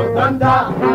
danta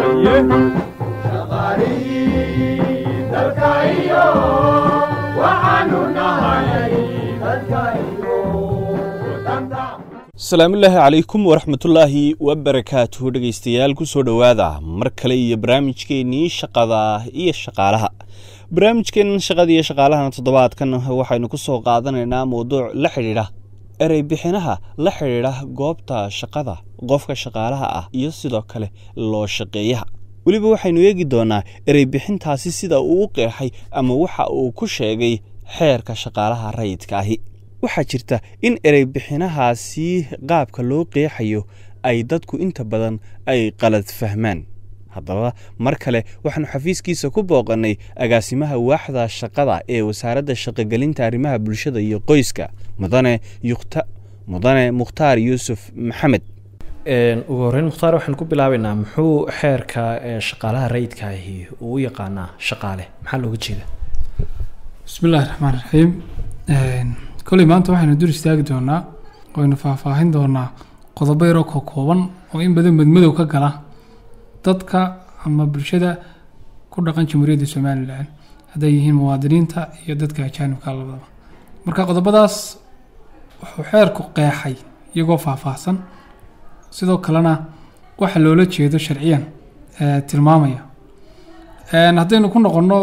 shaqaalihii dalka iyo waxaanu nahay dadka iyo danta asalaamullaahi calaykum waraxmatullaahi wabarakaatuhu dhegaystayaal ku soo dhowaada mar kale iyo barnaamijkeennii shaqada iyo shaqaalaha barnaamijkeennan shaqada iyo shaqaalahana toddobaadkan waxaynu ku soo qaadanaynaa mowduuc la xidhiidha erey bixinaha la xidhiidha goobta shaqada qofka shaqaalaha ah iyo sidoo kale loo shaqeeyaha weliba waxaynu eegi doonaa erey bixintaasi sida uu u qeexay ama waxa uu ku sheegay xeerka shaqaalaha rayidka ahi waxaa jirta in erey bixinahaasi qaabka loo qeexayo ay dadku inta badan ay qalad fahmaan haddaba mar kale waxaanu xafiiskiisa ku booqannay agaasimaha waaxda shaqada ee wasaaradda shaqogelinta arrimaha bulshada iyo qoyska mudane yukta mudane mukhtaar yuusuf maxamed ugu horreyn mukhtaar waxaan ku bilaabaynaa muxuu xeerka shaqaalaha rayidka ahi uu u yaqaanaa shaqaale maxaa looga jeeda bismi illaahi raxmaan raxiim kolley maanta waxaynu dur istaagi doonaa waynu faahfaahin doonaa qodobo yaroo ka kooban oo in badan madmadow ka gala dadka ama bulshada ku dhaqan jamhuuriyadda somalilan hadday yihiin muwaadiniinta iyo dadka ajaanibka labadaba marka qodobadaas wuxuu xeerku qeexay iyagoo faahfaahsan sidoo kalena waxa loola jeedo sharciyan tilmaamaya haddaynu ku noqono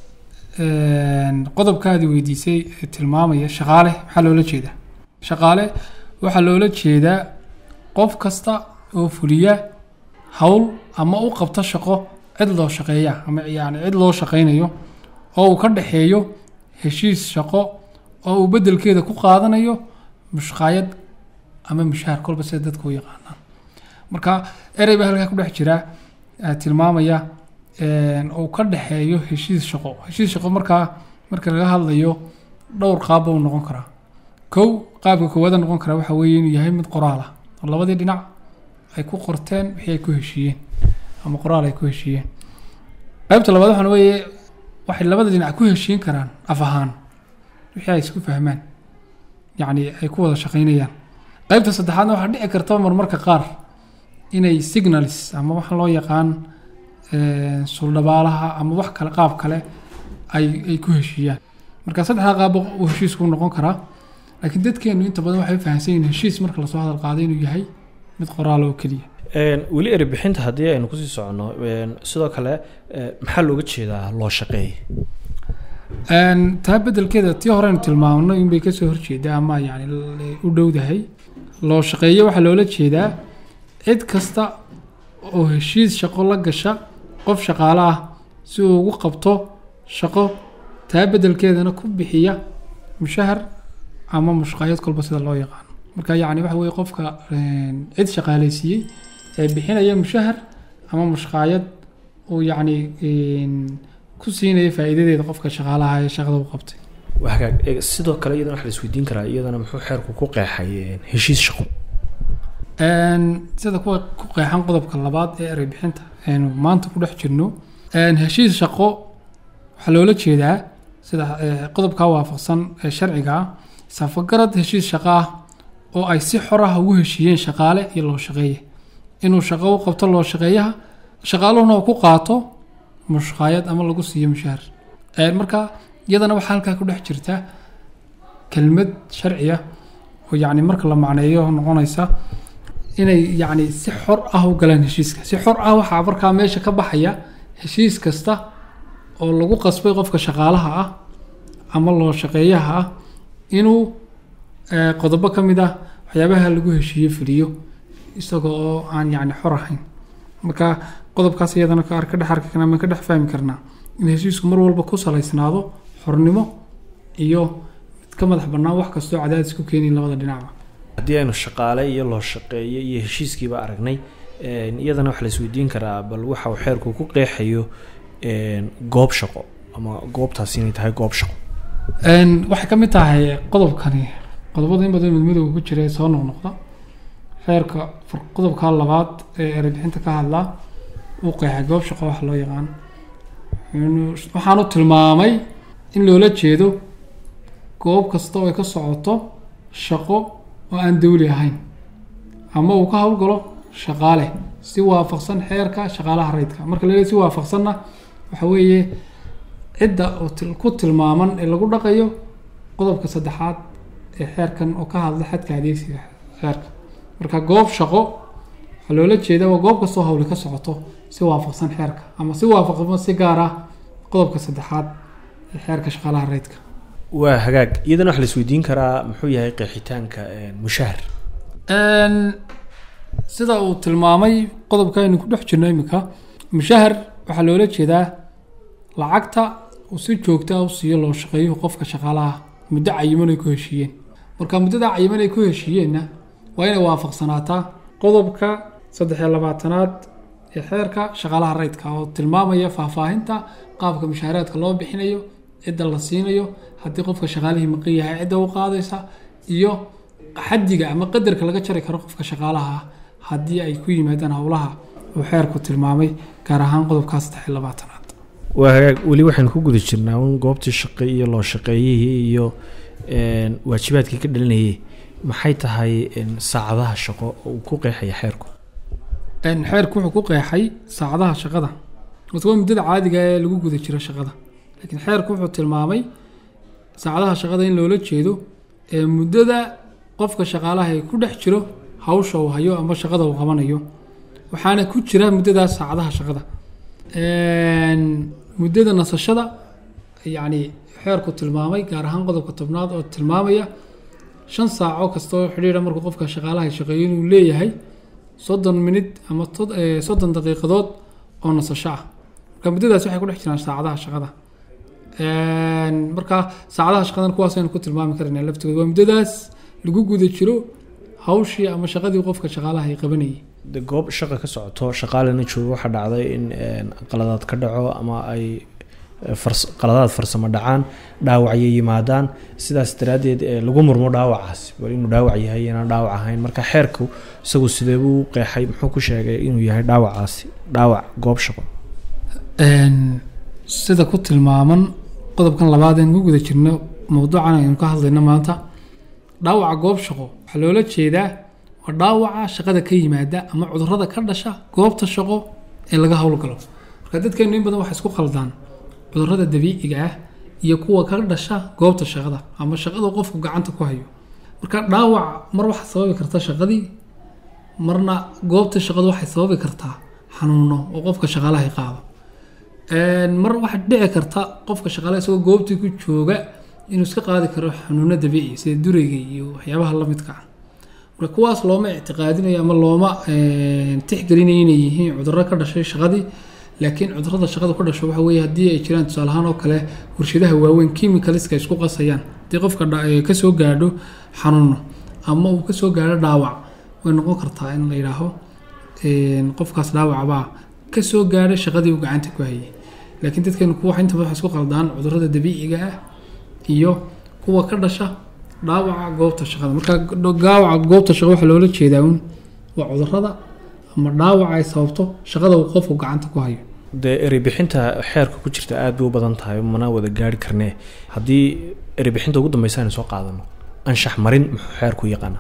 qodobkaadi weydiisay ee tilmaamaya shaqaale maxaa loola jeedaa shaqaale waxaa loola jeedaa qof kasta oo fuliya howl ama u qabto shaqo cid loo shaqeeya ama yani cid loo shaqeynayo oo uu ka dhexeeyo heshiis shaqo oo uu bedelkeeda ku qaadanayo mushqaayad ama mushaar kolba sida dadka u yaqaanaan marka erey baa halkaa ku dhex jira tilmaamaya uu ka dhexeeyo heshiis shaqo heshiis shaqo markaa marka laga hadlayo dhowr qaabba uu noqon karaa kow qaabka koowaada noqon karaa waxa weeye inuu yahay mid qoraal ah oo labadii dhinac ay ku qorteen wixii ay ku heshiiyeen ama qoraal ay ku heshiiyeen qaybta labaad waxaan weeye waxay labada dhinac ku heshiin karaan af ahaan wixii ay isku fahmaan yacni ay ku wada shaqeynayaan qaybta saddexaadna waxaa dhici karta marmarka qaar inay signals ama waxa loo yaqaan suldhabaalaha ama wax kale qaab kale ay ay ku heshiiyaan marka saddexdaa qaabba uu heshiisku noqon karaa laakiin dadkeenu inta badan waxay fahamsan yihin heshiis marka lasoo hadal qaaday inuu yahay mid qoraal oo keliya weli eri bixinta haddii aynu kusii soconno sidoo kale maxaa looga jeedaa loo shaqeey taa bedelkeeda tii horeynu tilmaamno inbay kasoo horjeedaa ama yani u dhowdahay loo shaqeeyo waxaa loola jeedaa cid kasta oo heshiis shaqo la gasha qof shaqaale ah si uu ugu qabto shaqo taa bedelkeedana ku bixiya mushahar ama mushqaayad kolba sida loo yaqaano marka yacni waxa weye qofka cid shaqaaleysiiyey ee bixinaya mushahar ama mushqaayad uu yacni ku siinaya faa'iidadeeda qofka shaqaalaha ee shaqada u qabtay hagaag sidoo kale iyadana waxa la isweydiin karaa iyadana muxuu xeerku ku qeexay heshiis shaqo sida kuwa ku qeexan qodobka labaad ee erey bixinta aynu maanta ku dhex jirno heshiis shaqo waxaa loola jeedaa sida qodobkaa waafaqsan ee sharciga ah safagarad heshiis shaqo ah oo ay si xor ah ugu heshiiyeen shaqaale iyo loo shaqeeye inuu shaqo u qabto loo shaqeeyaha shaqaaluhuna uu ku qaato mushqaayad ama lagu siiyo mushahar marka iyadana waxaa halkaa ku dhex jirta kelmad sharciya oo yacni marka la macneeyo noqonaysa inay yacni si xor ah u galaan heshiiska si xor ah waxaa markaa meesha ka baxaya heshiis kasta oo lagu qasbay qofka shaqaalaha ah ama loo shaqeeyaha ah inuu qodobo ka mid ah waxyaabaha lagu heshiiye fuliyo isaga oo aan yacni xor ahayn marka qodobkaas iyadana ka ka dhex arki karnaa ma ka dhex fahmi karnaa in heshiisku mar walba ku salaysnaado xornimo iyo mid ka madax bannaan wax kastoo cadaadis ku keenayn labada dhinacba haddii aynu shaqaale iyo loo shaqeeyo iyo heshiiskiiba aragnay iyadana waxa la isweydiin karaa bal waxa uu xeerku ku qeexayo goob shaqo ama goobtaasi inay tahay goob shaqo waxay ka mid tahay qodobkani qodobada in badan midmadowga ku jira ee soo noqnoqda xeerka qodobka labaad ee erebixinta ka hadlaa uu qeexay goob shaqo waxa loo yaqaan waxaanu tilmaamay in loola jeedo goob kasta oo ay ka socoto shaqo oo aan dawli ahayn ama uu ka howlgalo shaqaale si waafaqsan xeerka shaqaalaha rayidka marka la leeyahay si waafaqsanna waxa weeye cidda oo til- ku tilmaaman ee lagu dhaqayo qodobka saddexaad ee xeerkan oo ka hadla xadka adeegsiga xeerka marka goob shaqo waxaa loola jeeda waa goob kastoo hawli ka socoto si waafaqsan xeerka ama si waafaqsan si gaar ah qodobka saddexaad ee xeerka shaqaalaha rayidka waa hagaag iyadana waxa la isweydiin karaa muxuu yahay qeexitaanka een, mushahar Een, sida uu tilmaamay qodobka aynu ku dhex jirno iminka mushahar waxaa loola jeedaa lacagta uu si joogta ah u siiyo loo shaqeeyo qofka shaqaalaha muddo cayiman ay ku heshiiyeen marka muddada cayiman ay ku heshiiyeenna waa inay waafaqsanaataa qodobka saddex iyo labaatanaad ee xeerka shaqaalaha rayidka oo tilmaamaya faahfaahinta qaabka mushaaraadka loo bixinayo cidda la siinayo haddii qofka shaqaalihii maqan yahay cidda u qaadaysa iyo xaddiga ama qadarka laga jari karo qofka shaqaalaha ah haddii ay ku yimaadaan howlaha uu xeerku tilmaamay gaar ahaan qodobkaa saddex iyo labaatanaad waa hagaag weli waxaynu ku guda jirnaa un goobtii shaqe iyo loo shaqeeyihii iyo een, waajibaadkii ka dhalinayay maxay tahay een, saacadaha shaqo oo uu ku qeexaya xeerku Een, xeerku wuxuu ku qeexay saacadaha shaqada mise waa muddada caadiga ee lagu guda jiro shaqada laakiin xeerku wuxuu tilmaamay saacadaha shaqada in loola jeedo ee muddada qofka shaqaalaha ee ku dhex jiro hawsha uu hayo ama shaqada uu qabanayo waxaana ku jira muddadaas saacadaha shaqada Een, muddada nasashada yacni xeerku tilmaamay gaar ahaan qodobka tobnaad oo tilmaamaya shan saaco kastoo xidhiidha markuu qofka shaqaalaha shaqeeyo inuu leeyahay soddon minid ama tod- eh, soddon daqiiqadood oo nasasho ah marka muddadaas waxay ku dhex jiraan saacadaha shaqada Een, marka saacadaha shaqadan kuwaasaynu ku tilmaami karayna laftigooda waa muddadaas lagu guda jiro hawshii ama shaqadii qofka shaqaalaha ay qabanayay de goob shaqa ka socoto shaqaalena joogo waxaa dhacday in een, qaladaad ka dhaco ama ay eh, fars- qaladaad farsamo dhacaan dhaawacyo yimaadaan sidaas daraaddeed ee lagu murmo dhaawacaas bal inuu dhaawac yahay inaan dhaawac ahayn marka xeerku isagu sidee buu u qeexay muxuu ku sheegay inuu yahay dhaawacaasi dhaawac goob shaqo Een, sida ku tilmaaman qodobkan labaad ee ku guda jirno mowduucan aynu ka hadlayno maanta dhaawaca goob shaqo waxaa loola jeedaa waa dhaawaca shaqada ka yimaada ama cudurrada ka dhasha goobta shaqo ee laga howlgalo marka dadkeenu in badan waxay isku khaldaan cudurrada dabiiciga ah iyo kuwa ka dhasha goobta shaqada ama shaqada qofku gacanta ku hayo marka dhaawac mar waxaa sababi karta shaqadii marna goobta shaqadu waxay sababi kartaa xanuuno oo qofka shaqaalaha qaado Een, mar waxaa dhici karta qofka shaqaale isagoo goobtii ku jooga inuu iska qaadi karo xanuuno dabiici sida durayga iyo waxyaabaha la midka ah marka kuwaas looma ictiqaadinayo ama looma een, tixgelinayo inay yihiin cudurro ka dhashay shaqadii laakiin cudurrada shaqada ku dhasho waxa weeye haddii ay jiraan tusaale ahaan oo kale warshadaha waaweyn chemicalska isku qasayaan haddii qofka dha- ee kasoo gaadho xanuuno ama uu kasoo gaadho dhaawac way noqon kartaa in la yidhaaho een, qofkaas dhaawacbaa ka soo gaadhay shaqadii uu gacanta ku hayay laakiin dadkeenu kuwa inta badan waxay isku qaldaan cudurrada dabiiciga ah iyo kuwa ka dhasha dhaawaca goobta shaqada marka dhaawaca goobta shaqada waxaa loola jeedaa un waa cudurrada ama dhaawaca ay sababto shaqada uu qofku gacanta ku hayo dee ereybixinta xeerka ku jirta aad bay u badan tahay mana wada gaari karnee haddii ereybixinta ugu dambeysa aynu soo qaadano anshax marin muxuu xeerku yaqaana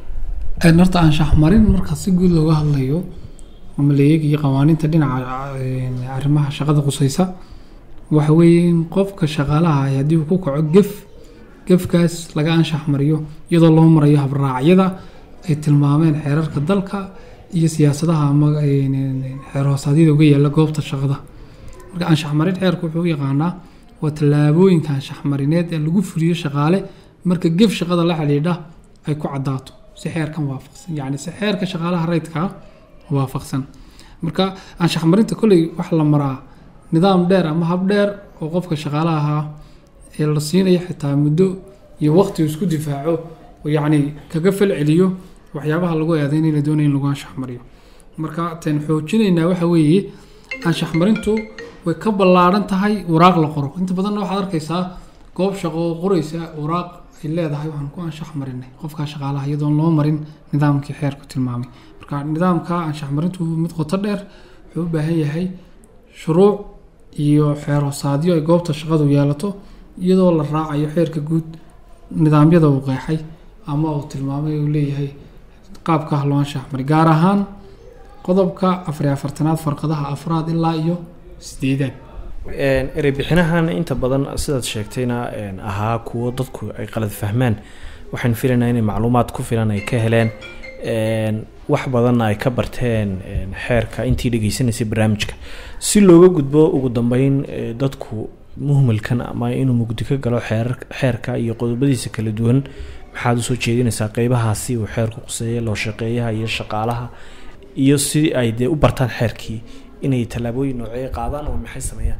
Een, horta anshax marin marka si guud looga hadlayo ama la eegayo qawaaniinta dhinaca een, arrimaha shaqada qusaysa waxa weeye in qofka shaqaalaha ah haddii uu ku kaco gef gefkaas laga anshax mariyo iyadoo loo marayo habraacyada ay tilmaameen xeerarka dalka iyo siyaasadaha ama een, een, xeer hoosaadyada uga yaala goobta shaqada marka anshax marin xeerku wuxuu u yaqaanaa waa tallaabooyinka anshax marineed ee lagu fuliyo shaqaale marka gef shaqada la xidhiidha ay ku caddaato si xeerkan waafaqsan yacni si xeerka shaqaalaha rayidka ah waafaqsan marka anshax marinta kolley waxaa la maraa nidaam dheer ama hab dheer oo qofka shaqaalaha ahaa ee la siinayo xitaa muddo iyo waqti uu isku difaaco oo yacni kaga fal celiyo waxyaabaha lagu eedayn in la doonayo in lagu anshax mariyo marka teen xoojinaynaa waxa weeye anshax marintu way ka ballaaran tahay waraaq la qoro inta badanna waxaad arkaysaa goob shaqo oo qoraysa waraaq ay leedahay waxaan ku anshax marinay qofkaa shaqaalaha iyadoon loo marin nidaamkii xeerku tilmaamay marka nidaamka anshax marintu mid qoto dheer wuxuu u baahan yahay shuruuc iyo xeer hoosaadyo ay goobta shaqadu yeelato iyadoo la raacayo xeerka guud nidaamyada uu qeexay ama uu tilmaamay uu leeyahay qaabka ah loo anshax maray gaar ahaan qodobka afar iyo afartanaad farqadaha afraad ilaa iyo sideedaad Een, erey bixinahan inta badan sidaad sheegtayna een, ahaa kuwo dadku ay qalad fahmaan waxaan filaynaa inay macluumaad ku filan ay ka heleen een, wax badanna ay ka barteen een, xeerka intii dhegeysanaysay barnaamijka si looga gudbo ugu dambeyn ee, dadku muhmilkan ama inuu mugdi ka galo xeerar- xeerka iyo qodobadiisa kala duwan maxaad usoo jeedinaysaa qeybahaasi uu xeerku quseeya loo shaqeeyaha iyo shaqaalaha iyo si ay dee u bartaan xeerkii inay tallaabooyin noocee qaadaan oo maxay sameeyaan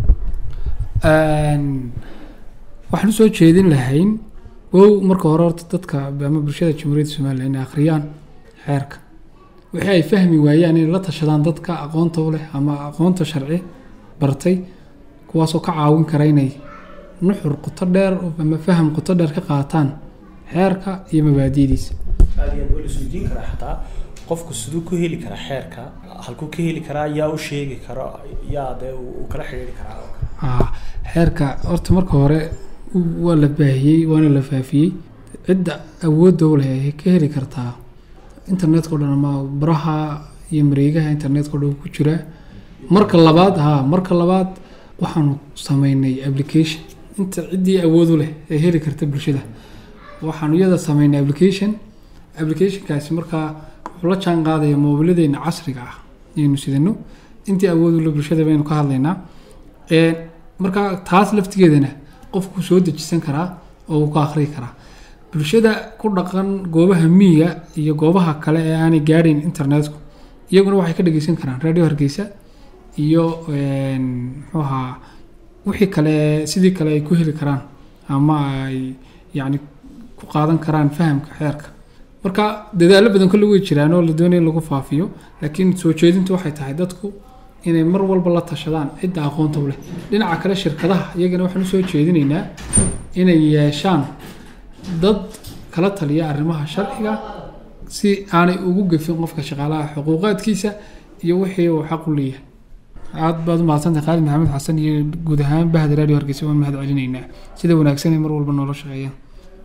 Een, waxaan usoo jeedin lahayn wow marka hore horta dadka ama bulshada jamhuuriyadda somalilan inay akhriyaan xeerka wixii ay fahmi waayaan inay la tashadaan dadka aqoonta u leh ama aqoonta sharci bartay kuwaasoo ka caawin kara inay nuxur qoto dheer ama faham qoto dheer ka qaataan xeerka iyo mabaadi'diisa aad iyo aad waa la isweydiin karaa xataa qofku siduu ku heli karaa xeerka halkuu ka heli karaa yaa u sheegi karo yaa dee uu uu kala xidhiiri karaa Ah, xeerka horta marka hore u- waa la baahiyey waana la faafiyey cidda awoodda u leh ay ka heli kartaa internetka o dhan ama baraha iyo mareegaha internetka o dhan ku jira marka labaad ha marka labaad waxaanu sameynay application inta ciddii awood u leh ee heli karta bulshada waxaanu iyada sameynay application applicationkaasi markaa wuxuu la jaan qaadaya moobiladeena casriga ah ayaynu sidano intii awood u leh bulshada baynu ka hadlaynaa Ee, marka taas laftigeedana qofku soo dejisan karaa oo uu ka akhriyi karaa bulshada ku dhaqan goobaha miyiga iyo goobaha kale ee aanay gaadhayn internetku iyaguna waxay ka dhegeysan karaan radio hargeysa iyo een, muxuu ahaa wixii kale sidii kale ay ku heli karaan ama ay yacni ku qaadan karaan fahamka xeerka marka dadaallo badan kolle way jiraan oo la doonaya in lagu faafiyo laakiin soo jeedintu waxay tahay dadku inay mar walba la tashadaan cidda aqoonta u leh dhinaca kale shirkadaha iyagana waxaan usoo jeedinaynaa inay yeeshaan dad kala taliya arrimaha sharciga si aanay ugu gefin qofka shaqaalaha xuquuqaadkiisa iyo wixii uu xaq u leeyahay aad baad u mahadsantahay khaalid maxamed xasan iyo guud ahaan bahda radio hargeysa waan mahad celinaynaa sida wanaagsan ay mar walba noola shaqeeyaan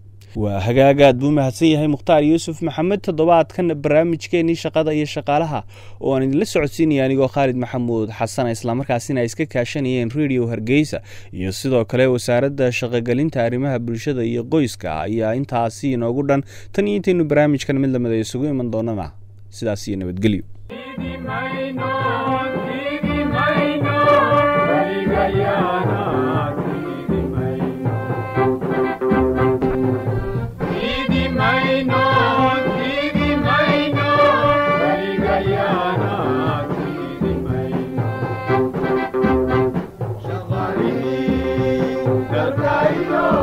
waa hagaag aad buu mahadsan yahay mukhtaar yuusuf maxamed toddobaadkan barnaamijkeenii shaqada iyo shaqaalaha oo aan idinla socodsiinaya anigoo khaalid maxamuud xasan islamarkaasina ay iska kaashanayeen radio hargeysa iyo sidoo kale wasaaradda shaqogelinta arrimaha bulshada iyo qoyska ayaa intaasi inoogu dhan tan iyo intaynu barnaamijkan mid lamida isugu iman doonana sidaas iyo nabadgelyo Shaqaalihii dalka iyo